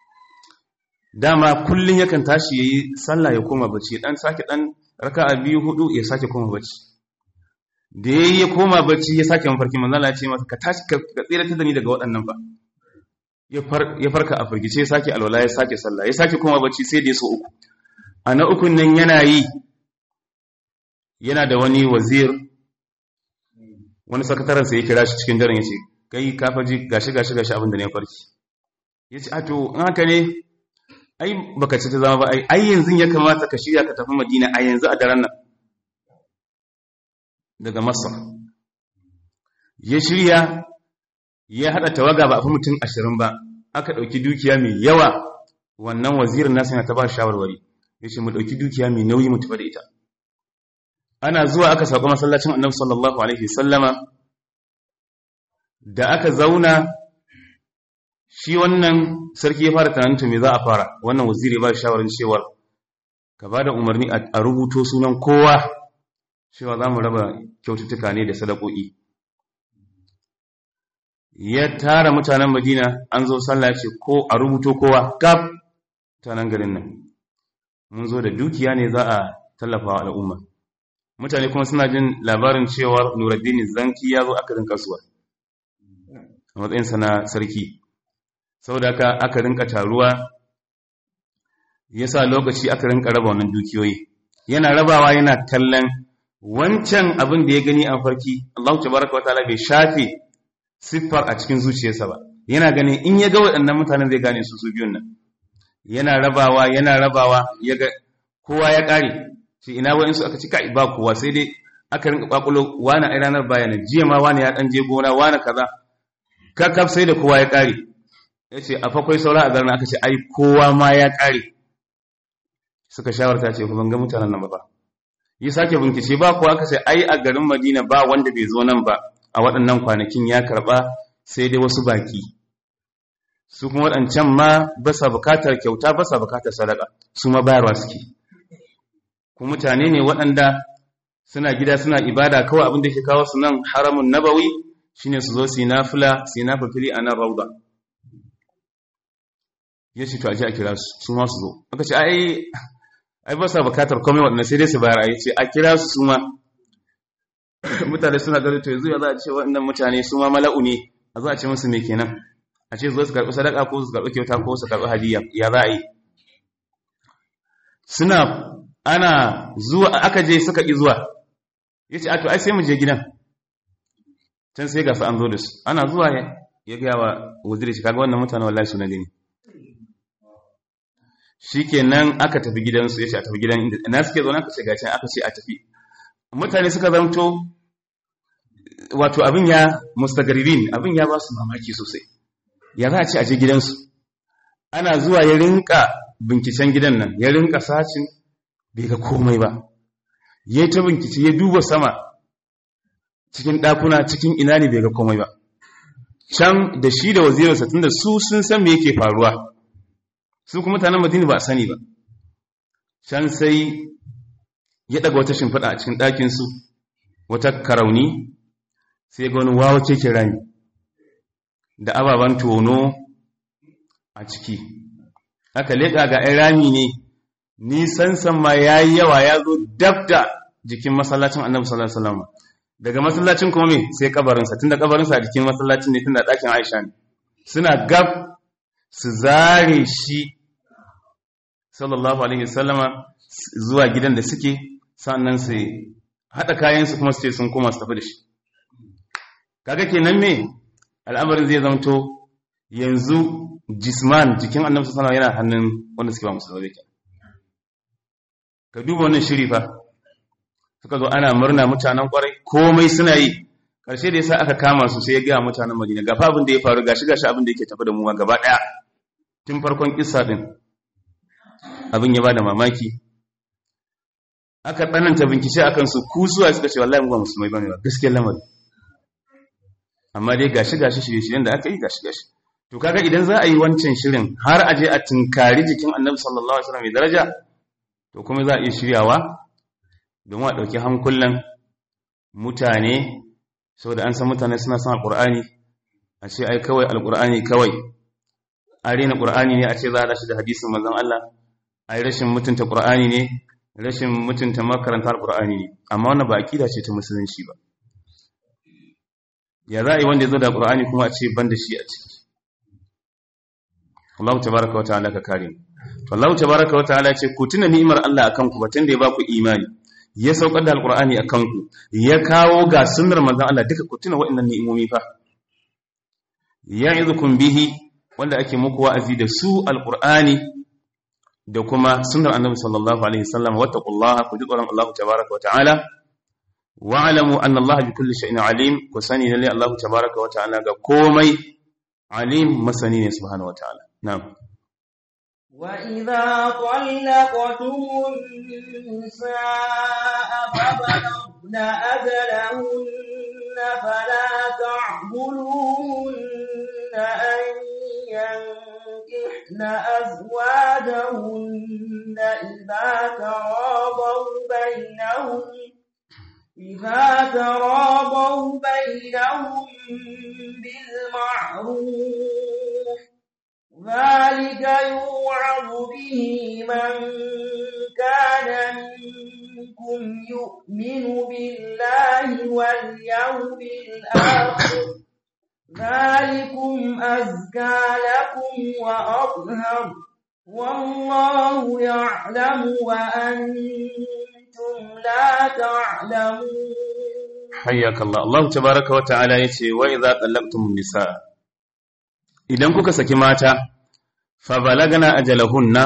dama kullum yakan tashi yayi sallah ya koma bacci dan sake dan raka'a biyu hudu ya sake koma bacci da yayi ya koma bacci ya sake mafarki manzo Allah ya ce masa ka tashi ka tsira da ni daga waɗannan ba ya farka a firgice ya sake alwala ya sake sallah ya sake koma bacci sai da ya so uku a na ukun nan yana yi yana da wani wazir wani sakatarensa ya kira shi cikin daren ya ce kai kafaji gashi gashi gashi abin da ne farki ya ce ato in haka ne ai baka ci ta zama ba ai ai yanzu ya kamata ka shirya ka tafi madina a yanzu a daren nan daga masar ya shirya ya haɗa tawaga ba a fi mutum ashirin ba aka ɗauki dukiya mai yawa wannan wazirin nasu yana ta ba shawarwari ya ce mu ɗauki dukiya mai nauyi mu tafi da ita ana zuwa aka sauka masallacin annabi sallallahu alaihi sallama da aka zauna shi wannan sarki ya fara tunanin me za a fara wannan waziri ba shawarin cewar ka ba da umarni a rubuto sunan kowa cewa za mu raba kyaututtuka ne da sadakoki ya tara mutanen madina an zo sallah ce ko a rubuto kowa kaf mutanen garin nan mun zo da dukiya ne za a tallafa wa al'umma mutane kuma suna jin labarin cewa Nuruddin Zanki ya zo aka rinka kasuwa a matsayinsa na sarki saboda haka aka rinka taruwa yasa lokaci aka rinka raba wannan dukiyoyi yana rabawa yana kallon wancan abin da ya gani a farki Allah tabaraka wa ta'ala bai shafe siffar a cikin zuciyarsa ba yana ganin in ya ga waɗannan mutanen zai gane su su biyun nan yana rabawa yana rabawa ya ga kowa ya ƙare ce ina wa'insu aka cika ba kowa sai dai aka rinka kwakulo wani a ranar bayanan jiya ma wani ya dan je gona wani kaza kakkaf sai da kowa ya kare ya ce a fakwai saura a zarna aka ce ai kowa ma ya kare suka shawarta ce ban ga mutanen nan ba yi sake bincike ba kowa aka ce ai a garin madina ba wanda bai zo nan ba a waɗannan kwanakin ya karɓa sai dai wasu baki su kuma waɗancan ma ba sa bukatar kyauta ba sa bukatar sadaka su ma bayarwa suke ku mutane ne waɗanda suna gida suna ibada kawai abin da ke kawo su nan haramun nabawi shine su zo su yi nafila su yi nafafili a nan rauda ya ce to a ji a kira su su ma su zo aka ce ai ai ba sa bukatar komai waɗanda sai dai su bayar a ce a kira su su ma mutane suna gari to yanzu ya za a ce waɗannan mutane su ma mala'u ne a za a ce musu me kenan a ce zo su karɓi sadaka ko su karɓi kyauta ko su karɓi hadiya ya za a yi suna ana zuwa aka je suka ƙi zuwa ya ce ato ai sai mu je gidan can sai gasa an zo da su ana zuwa ya gaya wa waziri shi kaga wannan mutane wallahi suna gani shi kenan aka tafi gidansu ya ce a tafi gidan inda na suke zaune aka ce gaci aka ce a tafi mutane suka zamto wato abin ya mustagaribin abin ya ba su mamaki sosai ya za a ce a je gidansu ana zuwa ya rinka binkicen gidan nan ya rinka sacin bai ga komai ba ya ta binkici ya duba sama cikin ɗakuna cikin ina ne bai ga komai ba can da shi da wazirinsa tun da su sun san me yake faruwa su kuma mutanen madina ba a sani ba can sai ya ɗaga wata shimfiɗa a cikin ɗakinsu wata karauni sai ga wani wawa keke rami da ababen tono a ciki aka leƙa ga ‘yan rami ne nisan sama ya yi yawa ya zo dab da jikin masallacin annabi sallallahu alaihi wasallam daga masallacin kuma me sai kabarinsa tunda kabarinsa a jikin masallacin ne tunda ɗakin Aisha ne suna gab su zare shi sallallahu alaihi wasallama zuwa gidan da suke sannan su haɗa kayansu kuma su ce sun koma su tafi da shi kaga kenan me al'amarin zai zamto yanzu jisman jikin annabi sallallahu alaihi yana hannun wanda suke ba musulmai kenan ka duba wannan shiri fa suka zo ana murna mutanen kwarai komai suna yi ƙarshe da yasa aka kama su sai ya gaya mutanen madina gafa abin da ya faru gashi gashi abin da yake tafi da mu gaba ɗaya tun farkon kissa din abin ya bada mamaki aka tsananta bincike akan su kusuwa suka ce wallahi mu ba musulmai bane ba gaskiyar lamari amma dai gashi gashi shirye-shiryen da aka yi gashi gashi to kaga idan za a yi wancan shirin har aje a tunkari jikin annabi sallallahu alaihi wasallam mai daraja to kuma za a iya shiryawa domin a ɗauki hankulan mutane saboda an san mutane suna son alƙur'ani a ce ai kawai alƙur'ani kawai a rena ƙur'ani ne a ce za a dashi da hadisin manzon Allah ai rashin mutunta ƙur'ani ne rashin mutunta makarantar ƙur'ani ne amma wannan ba aƙida ce ta musulunci ba ya za a yi wanda ya zo da ƙur'ani kuma a ce ban da shi a ciki Allah tabaraka wa ta'ala ka kare to Allah tabaraka wa ta'ala ce ku tuna ni'imar Allah akan ku batun da ya ba ku imani ya saukar da alqur'ani akan ku ya kawo ga sunnar manzon Allah duka ku tuna waɗannan ni'imomi fa ya'idukum bihi wanda ake muku wa'azi da su alqur'ani da kuma sunnar annabi sallallahu alaihi wasallam wattaqullaha ku ji tsoron Allah tabaraka wa ta'ala wa'lamu anna Allah bi kulli shay'in alim ku sani lalle Allah tabaraka wa ta'ala ga komai alim masani ne subhanahu wa ta'ala نعم وإذا طلقتم النساء فبلغن أجلهن فلا تعبدوهن أن ينكحن أزواجهن إذا تراضوا بينهم إذا تراضوا بينهم بالمعروف ذلك يوعظ به من كان منكم يؤمن بالله واليوم الآخر ذلكم أزكى لكم وأطهر والله يعلم وأنتم لا تعلمون حياك الله الله تبارك وتعالى يتي وإذا طلقتم النساء idan kuka saki mata fa balagana ajalahunna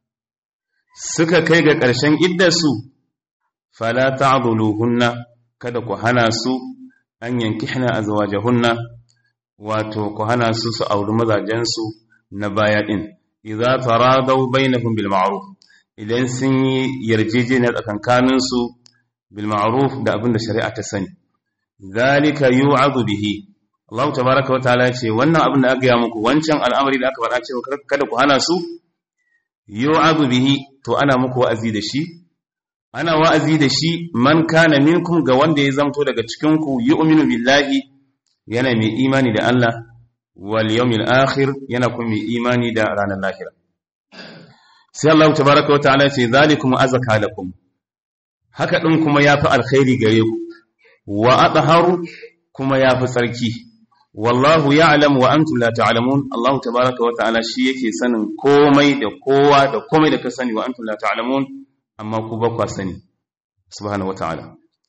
suka kai ga ƙarshen iddarsu fala ta'dhuluhunna kada ku hana su an yankihna azwajahunna wato ku hana su su auri mazajensu na baya din idza taradaw bainahum bil ma'ruf idan sun yi yarjejeniya tsakankanin su bil ma'ruf da abin da shari'a ta sani zalika yu'adhu bihi Allah tabaraka wataala ya ce wannan abin da aka yi muku wancan al'amari da aka faɗa cewa kada ku hana su yu'adhu bihi to ana muku wa'azi da shi ana wa'azi da shi man kana minkum ga wanda ya zamto daga cikin ku yu'minu billahi yana mai imani da Allah wal yawmil akhir yana kuma mai imani da ranar lahira sai Allah tabaraka wataala ya ce zalikum azaka lakum haka din kuma yafi alkhairi gare ku wa adharu kuma yafi tsarki wallahu ya'lamu wa antum la ta'lamun Allah tabaaraka wa ta'ala shi yake sanin komai da kowa da komai da ka sani wa antum la ta'lamun amma ku ba ku sani subhanahu wa ta'ala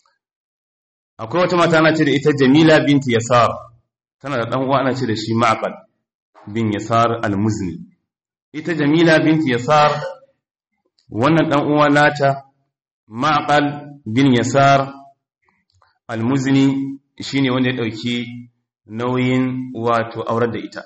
akwai wata mata ana ce da ita Jamila binti Yasar tana da dan uwa ana ce da shi Ma'qal bin Yasar al-Muzni ita Jamila binti Yasar wannan dan uwa nata Ma'qal bin Yasar al-Muzni shine wanda ya dauki nauyin wato aurar da ita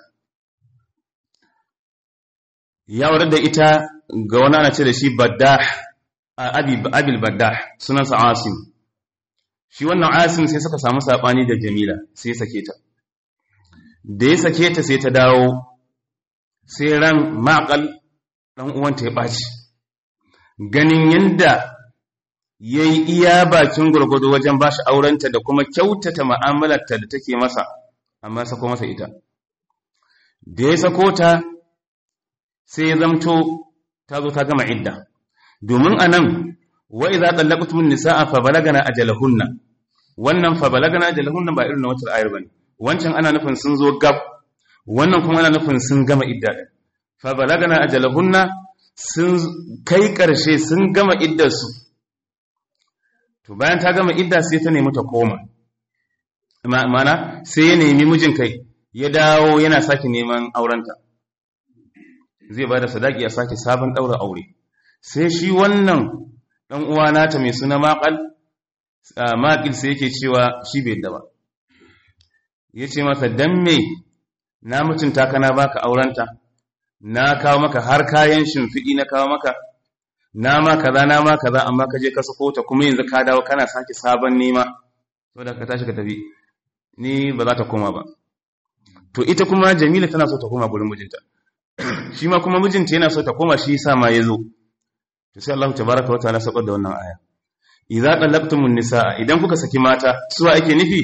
ya aurar da ita ga wani ana ce da shi baddah abil baddah sunansa asim shi wannan asim sai suka samu saɓani da jamila sai sake ta da ya sake ta sai ta dawo sai ran maƙal ɗan uwanta ya ɓaci ganin yadda ya yi iya bakin gwargwado wajen ba shi aurenta da kuma kyautata ma'amalarta da take masa amma sako masa ita da ya sako ta sai ya zamto ta zo ta gama idda domin a nan wa iza tsallakutun nisa'a fa balagana ajalahunna wannan fa balagana ajalahunna ba irin na wata ayar bane wancan ana nufin sun zo gab wannan kuma ana nufin sun gama idda fa balagana ajalahunna sun kai karshe sun gama iddarsu to bayan ta gama idda sai ta nemi ta koma mana sai ya nemi mijin kai ya dawo yana sake neman aurenta zai ba da sadaki ya sake sabon ɗaura aure sai shi wannan ɗan uwa nata mai suna maƙal maƙil sai yake cewa shi bai da ba ya ce masa dan me na mutunta ka na baka aurenta na kawo maka har kayan shimfiɗi na kawo maka na ma kaza na ma kaza amma ka je ka sako ta kuma yanzu ka dawo kana sake sabon nema saboda ka tashi ka tafi ni ba za ta koma ba to ita kuma jamila tana so ta koma gurin mijinta shi ma kuma mijinta yana so ta koma shi yasa ma ya zo to sai Allah tabaraka wa ta'ala sabar da wannan aya idza talaqtumun nisaa idan kuka saki mata suwa ake nufi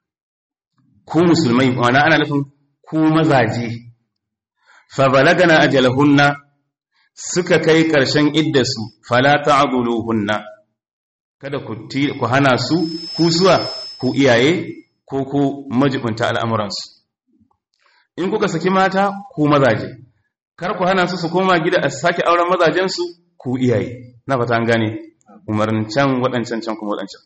ku musulmai ma'ana ana nufin ku mazaje fa balagana ajalahunna suka kai karshen iddasu fala ta'dhuluhunna kada ku ku hana su ku zuwa ku iyaye ko ku majibunta al'amuransu in kuka saki mata ku mazaje kar ku hana su su koma gida a sake auren mazajensu ku iyaye na fata an gane umarnin can waɗancan can kuma waɗancan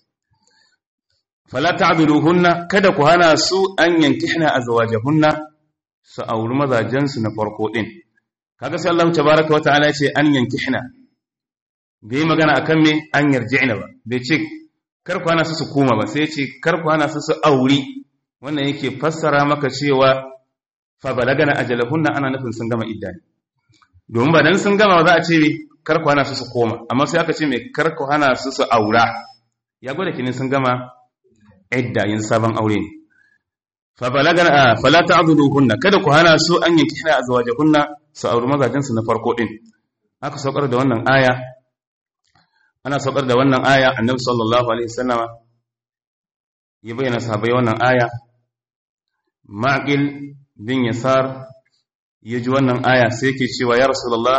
fala ta'dhuluhunna kada ku hana su an yankihna azwajahunna su auri mazajensu na farko din kaga sai Allah tabaaraka wa ta'ala ya ce an yankihna bai magana akan me an yarji'na ba bai ce kar ku hana su su koma ba sai ya ce kar ku hana su su auri wannan yake fassara maka cewa fa balagana ajalahunna ana nufin sun gama idda domin ba dan sun gama za a ce kar ku hana su su koma amma sai aka ce me kar ku hana su su aura ya gwada kinin sun gama idda yin sabon aure ne fa balagana fala ta'dhuluhunna kada ku hana su an yanki hina azwajahunna su auri mazajen su na farko din aka saukar da wannan aya ana saukar da wannan aya annabi sallallahu alaihi wasallama ya bayyana sahabbai wannan aya maqil bin yasar ya ji wannan aya sai yake cewa ya rasulullah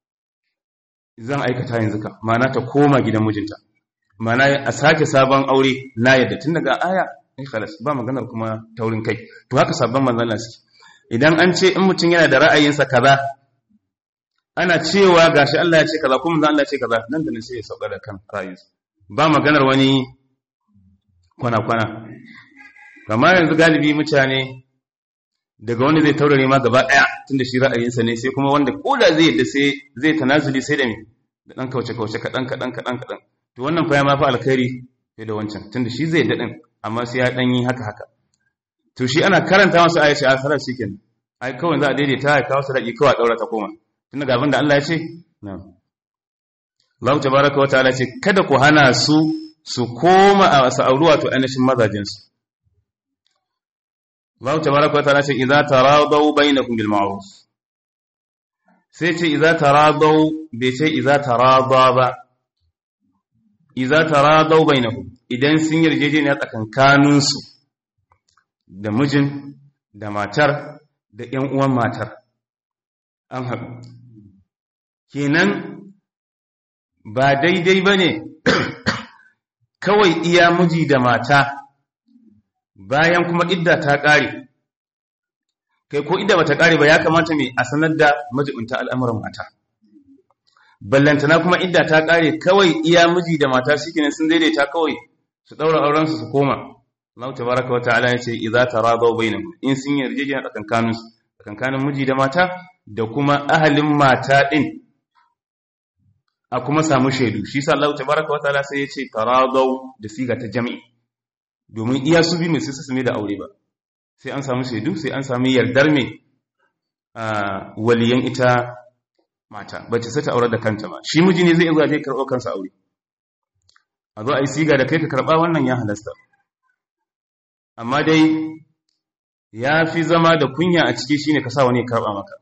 zan aikata yanzu ka mana ta koma gidan mijinta mana a sake sabon aure na yadda tun daga aya ai khalas ba maganar kuma taurin kai to haka sabon manzon Allah suke idan an ce in mutum yana da ra'ayinsa kaza ana cewa gashi Allah ya ce kaza kuma manzon Allah ya ce kaza nan da nan sai ya sauka da kan ra'ayinsa ba maganar wani kwana kwana kamar yanzu galibi mutane daga wanda zai taurare ma gaba daya tunda shi ra'ayinsa ne sai kuma wanda koda zai yadda sai zai tanazuli sai da me da dan kauce kauce kadan kadan kadan kadan to wannan fa ya ma fa alkhairi sai da wancan tunda shi zai yadda din amma sai ya dan yi haka haka to shi ana karanta masa ayace a sarar shikenan ai kawai za a daidaita ya kawo sadaki kawai daura ta koma tunda ga abinda Allah ya ce na'am Allah tabaaraka wa ta'ala ce kada ku hana su su koma a sa'auru wato ainihin mazajinsu Allah tabaraka wa ta'ala ce idza taradaw bainakum bil ma'ruf sai ce idza taradaw bai ce idza tarada ba idza taradaw bainakum idan sun yarjejeniya tsakankanin su da mijin da matar da ƴan uwan matar an haɗu kenan ba daidai bane kawai iya miji da mata bayan kuma idda ta ƙare kai ko idda bata ƙare ba ya kamata mai a sanar da majibinta al'amuran mata ballantana kuma idda ta ƙare kawai iya miji da mata shikenan sun daidaita kawai su ɗaura auren su su koma Allah tabaraka wata'ala ya ce idza taradaw bainakum in sun yarjejeniya tsakankanin su tsakankanin miji da mata da kuma ahalin mata din a kuma samu shaidu shi sa Allah tabaraka wata'ala sai ya ce taradaw da siga ta jami'i domin iya su bi mai sai su da aure ba sai an samu shaidu sai an sami yardar mai waliyan ita mata ba ta sai ta aure da kanta ba shi miji ne zai iya zuwa je karɓo kansa aure a zo a yi siga da kai ka karɓa wannan ya halasta amma dai ya fi zama da kunya a ciki shine ka sa wani ya karɓa maka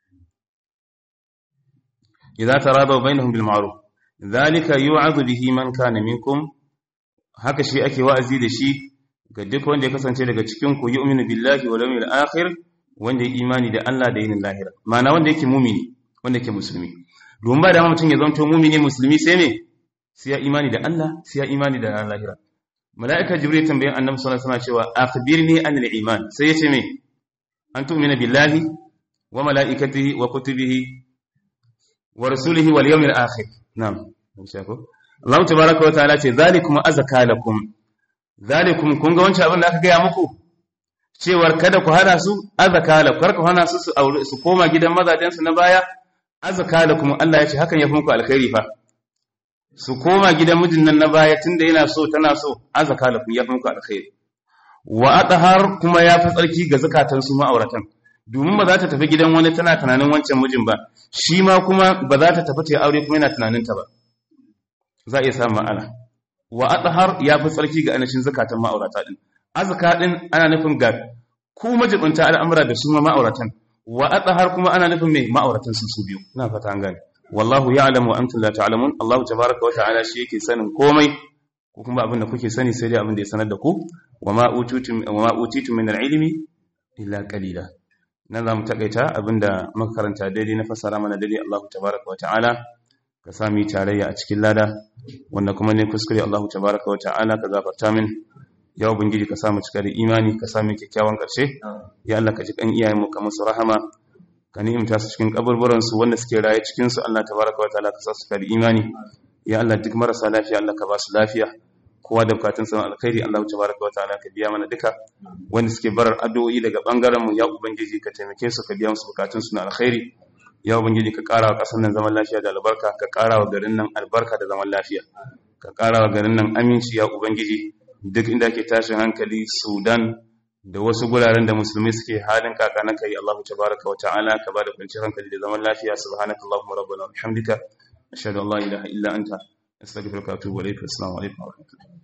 idza taradaw bainahum bil ma'ruf dhalika yu'adhu bihi man kana minkum haka shi ake wa'azi da shi ga duk wanda ya kasance daga cikin ku yu'minu billahi wal yawmil akhir wanda ya imani da Allah da yinin lahira ma'ana wanda yake mumini wanda yake musulmi domin ba da mutum ya zanto mumini musulmi sai me sai ya imani da Allah sai ya imani da ranar lahira mala'ika jibril tambayan annabi sallallahu alaihi wasallam cewa akhbirni anil iman sai ya ce me an tu'mina billahi wa mala'ikatihi wa kutubihi wa rasulihi wal yawmil akhir na'am Allah tabaraka wa ta'ala ce zalikum azka lakum zalikum kun ga wancan abin da aka gaya muku cewar kada ku hana su azka lakum kar ku hana su su aure su koma gidan mazajen su na baya azka lakum Allah ya ce hakan ya fi muku alkhairi fa su koma gidan mijin nan na baya tunda yana so tana so azka lakum ya fi muku alkhairi wa athhar kuma ya fi tsarki ga zakatan su ma'auratan domin ba za ta tafi gidan wani tana tunanin wancan mijin ba shi ma kuma ba za ta tafi ta aure kuma yana tunanin ta ba za a iya samun ma'ana wa adhar ya fi tsarki ga anashin zakatan ma'aurata din azka din ana nufin ga ku majibinta al'amura da su ma ma'auratan wa adhar kuma ana nufin mai ma'auratan su su biyu ina fata an gane wallahu ya'lamu wa antum la ta'lamun Allah tabaaraka wa ta'ala shi yake sanin komai ko kuma abin da kuke sani sai dai abin da ya sanar da ku wa ma utitum wa ma utitum min al-ilmi illa qalila nan zamu takaita abinda muka karanta daidai na fassara mana daidai Allah tabaaraka wa ta'ala ka sami tarayya a cikin lada wanda kuma ne kuskure Allah tabaaraka wa ta'ala ka gafarta min ya ubangiji ka samu cika da imani ka sami kyakkyawan ƙarshe ya Allah ka ji kan iyayenmu ka musu rahama ka ni'imta su cikin kaburburan su wanda suke raye cikin su Allah tabaraka wa ta'ala ka sa su da imani ya Allah duk marasa lafiya Allah ka ba su lafiya kowa da bukatun sa alkhairi Allah tabaraka wa ta'ala ka biya mana duka wanda suke barar addu'o'i daga bangaren mu ya ubangiji ka taimake su ka biya musu bukatun su na alkhairi ya ubangiji ka ƙara wa ƙasar nan zaman lafiya da albarka ka ƙara wa garin nan albarka da zaman lafiya ka ƙara wa garin nan aminci ya ubangiji duk inda ke tashin hankali sudan da wasu guraren da musulmi suke halin kaka na kai Allahu tabaraka wa ta'ala ka bada kwanciyar hankali da zaman lafiya subhanakallahumma rabbana wa bihamdika ashhadu an la ilaha illa anta astaghfiruka wa atubu ilayk assalamu alaikum wa rahmatullahi